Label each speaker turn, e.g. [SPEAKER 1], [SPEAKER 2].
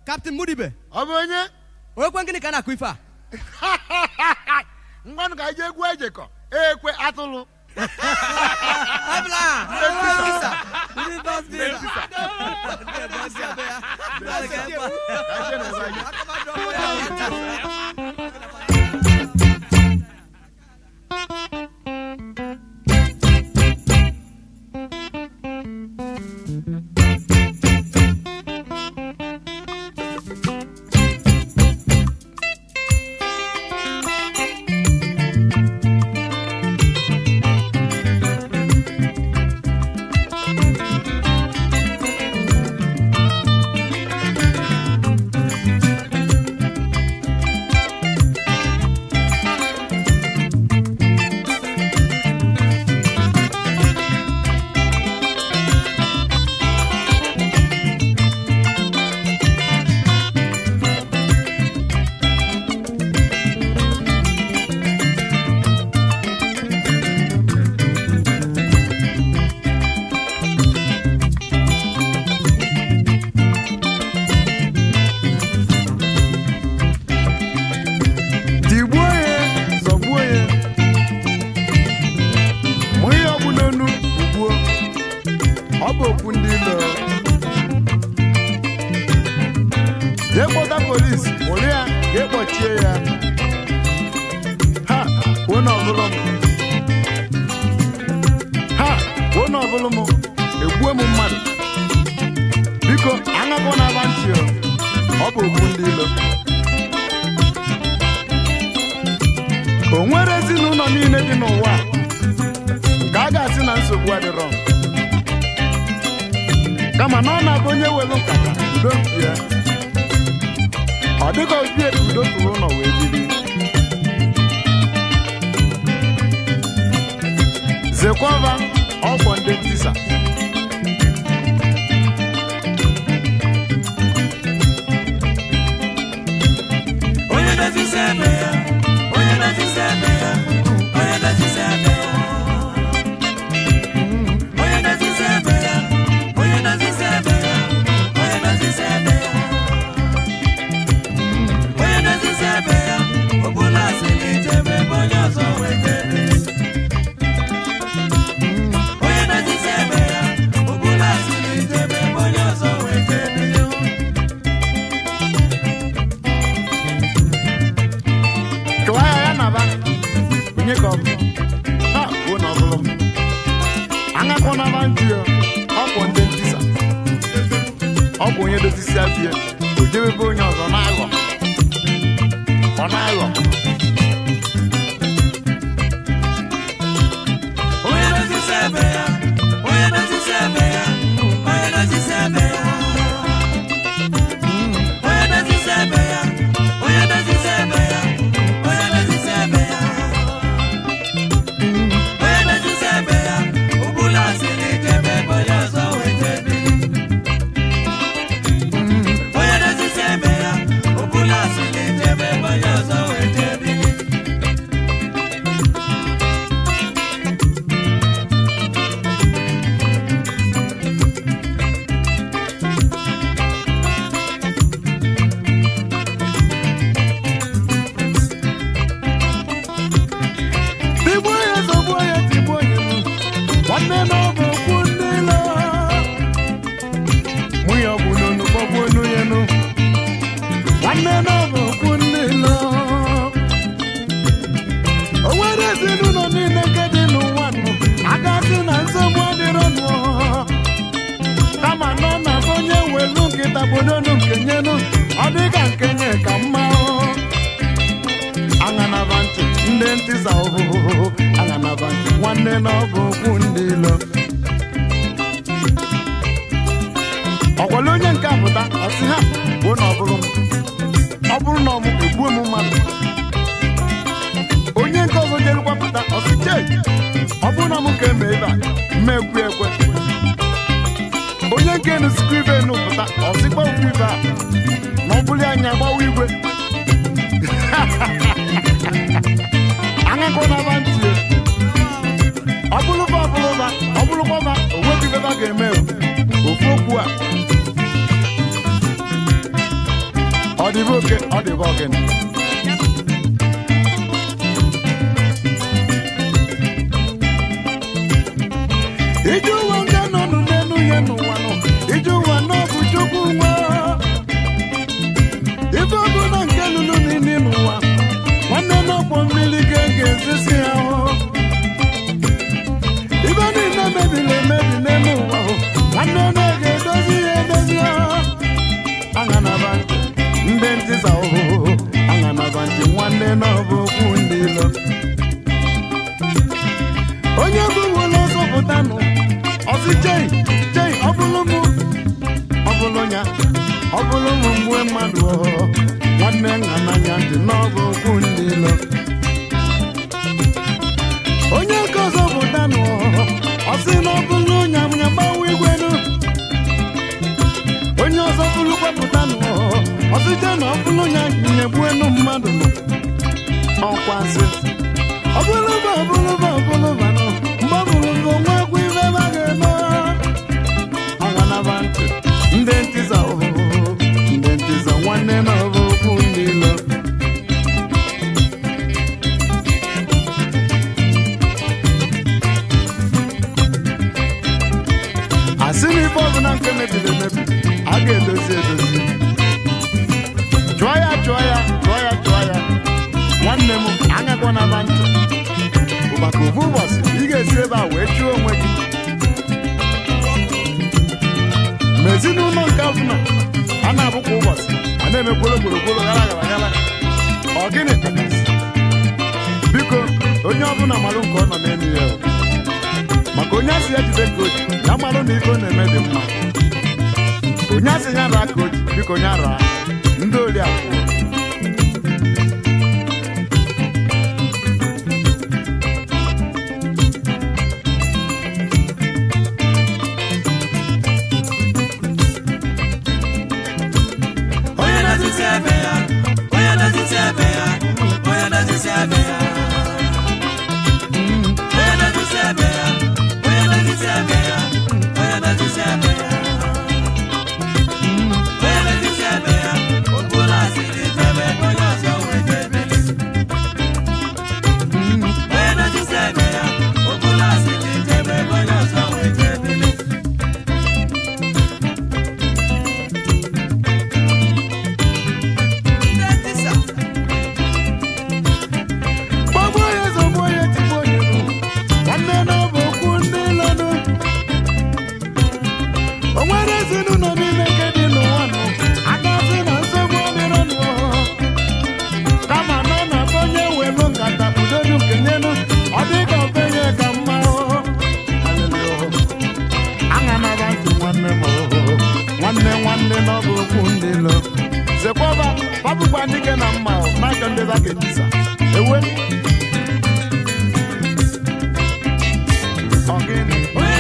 [SPEAKER 1] kaptịn mudibe
[SPEAKER 2] ọ bụ onye
[SPEAKER 1] onye kwe gịnị ka a na-akụ ife a
[SPEAKER 2] ngwanụ ka anyị jee egwu ejekọ ekwe atụlụ
[SPEAKER 1] abla ndị bọs dị
[SPEAKER 2] Ka anyị jee n'ebe anyị. tigbuo ya zọgbuo ya mụ ihe ọ bụ n'onu ugbuo ọ bụ okwu ndị ilo jee kpọta polisi were ya jee kpọchie ya ha onye ọbụla m ha onye ọbụla m egbuo m mmadụ biko aṅakọ na-aba ntị o. ọ bụ okwu ndị ilo o nwere ezinụlọ niile dị n'ụwa a nke a ga-asị na nsogbu adịrọ kama na ọ na-abụ onye welu nkata udo nke ya ọ dịka obi ebe udo tụrụ ụlọ wee biri zekwaba ọgbọ ndị ntisa
[SPEAKER 3] onye na-etisi ebe ya onye na-etisi ebe ya onye na-etisi ebe ya onye na-etisi ebe ya onye na-etisi ebe ya onye na-etisi ebe ya onye na-etisi ebe ya ọ bụla asị na ijebe ebe onye ọzọ wetebe onye na-etisi ebe ya ọ bụla asị na ijebe ebe onye ọzọ wetebe
[SPEAKER 2] kụwa ya ya naba onye ka ọ bụ ha bụ na ọbụlụ m aṅakọ naba ntị ya ọ bụ ndị ntisa ọ bụ onye dozisi abịa o jebebe onye ọzọ na-aghọ ọ na-aghọ
[SPEAKER 3] Onye na-etisi ebe ya, onye na-etisi ebe ya, onye na-etisi ebe ya. Onye na-etisi ebe ya, onye na-etisi ebe ya, onye na-etisi ebe ya. Onye na-etisi ebe ya, ọ bụla asị na ijebe ebe onye ọzọ wetebe. Onye na-etisi ebe ya, ọ bụla asị na ijebe ebe onye ọzọ wetebe.
[SPEAKER 2] tigbuo ya zọgbuo ya tigbuo ya nu nwanne na ọ bụ okwu ndị ilo nwunye ọ bụ n'onu kpọgbuo onu ya nu nwanne na ọ bụ okwu ndị ilo o nwere ezinụlọ niile nke dị n'ụwa nụ aka sị na nsogbu adịrọ nụ kama na ọ na-abụ onye welu nkịta bodonu nke nyenu ọ dịka nke nye ka mma o. aṅanaba ntị ndị ntịsa ụhụhụhụ aṅanaba ntị nwanne na ọ bụ okwu ndị ilo ọkwale onye nke apụta ọsị ha bụ na ọ bụrụ m ọ bụrụ na ọmụ egbuo m mmadụ onye nke ọzọ jerukwa pụta ọsị chee ọ bụrụ na mụ ka eme ebe a mmekwu ekwe onye nke nusikwa ibe enu pụta ọsịkwa okwu ibe a na ọ bụrụ anya gbawa igwe aṅakọ na-aba ntị ọ bụrụba ọbụrụba ọ bụrụkwaba o nweghị ibe ba ga-eme o. ofu okwu a ọ dịbe oke ọ dịbe ogene ije ụwa nga nọnụ n'elu ya n'ụwa nọ ije ụwa n'ọbụ chukwu nwa ife ọbụla nke lụrụ n'ili n'ụwa nwanne n'ọkpọ mmiri ga ga-ezisi ya ahụ ibe niile mebiri emebi n'elu ụwa hụ nwanne na-ga edozi ya edozi ahụ aṅanaba ntị ndị ntịsa ụhụhụ aṅanaba ntị nwanne n'ọbụ okwu ndị ilo onye bụwụla ọzọpụtanụ ọsị jei jei ọ bụrụ mụ ọ bụrụ ya ọ bụrụ mụ mgbe mmadụ ọhụrụ nwanne nna n'anya ntị n'ọbụ okwu ndị ilo onye nke ọzọ pụtanụ ọsị na ọ bụrụ nya ya gbanwe igwenu onye ọzọ bụrụ kwepụtanụ ọsịje na ọ bụrụ ya nyegbuenu mmadụ nọ ọkwasị ọ bụrụ ba ọ bụrụ ba ọ bụrụ ba nọ mgbe ọ bụrụ bụ nwa agwụ ibe ba ga-eme ọganaba ntị ndị ntịza ọhụhụ ndị ntịza nwanne na ọbụ okwu ndị ilo asị na ife ọbụla nke mebiri emebi a ga-edozi edozi chụọ ya chụọ ya chụọ ya chụọ ya nwanne m anyakwana na ntị bụ maka ofu ụbọchị ị ga-esi ebe a wee chụọ onwe gị ma ezinụlọ nke ọbụla a na-abụ kwa ụbọchị a na-eme gbolo gburugburu gara gara gara ọ gịnị kachasị biko onye ọbụla malụ nke ọ nọ n'elu ya o. maka onye asị ya jide ka oji ya marụ na ife ọ na-eme dị mma onye asị ya raa ka oji biko onye raa ndị ori akwụ
[SPEAKER 3] onye na-azụzi ebe ya onye na-azụzi ebe ya onye na-azụzi ebe ya onye na-azụzi ebe ya onye na-azụzi ebe ya onye na-azụzi ebe ya onye na-azụzi ebe ya okpuru asịrị jebe onye ọzọ wee jebeli onye na-azụzi ebe ya okpuru asịrị jebe onye ọzọ wee jebeli
[SPEAKER 1] Ndị ntịsa.
[SPEAKER 2] gbagbuo ya zọgbuo ya tigbuo ya nụ nwanne na ọ bụ okwu ndị lọnụ o nwere ezinụlọ niile nke dị n'ụwa nọ akasị na nsogbu ọdịrọ nụ kama nọ na be onye welu nkata udodu nke nyenu ọ dị ka obenye ka mma aṅanaba ntị nwanne m nwanne nwanne na ọ bụ okwu ndị lọ zekwaba babụkwa dike na mma n'aka ndị zaka etisa ewe Ọgịnị?
[SPEAKER 3] onye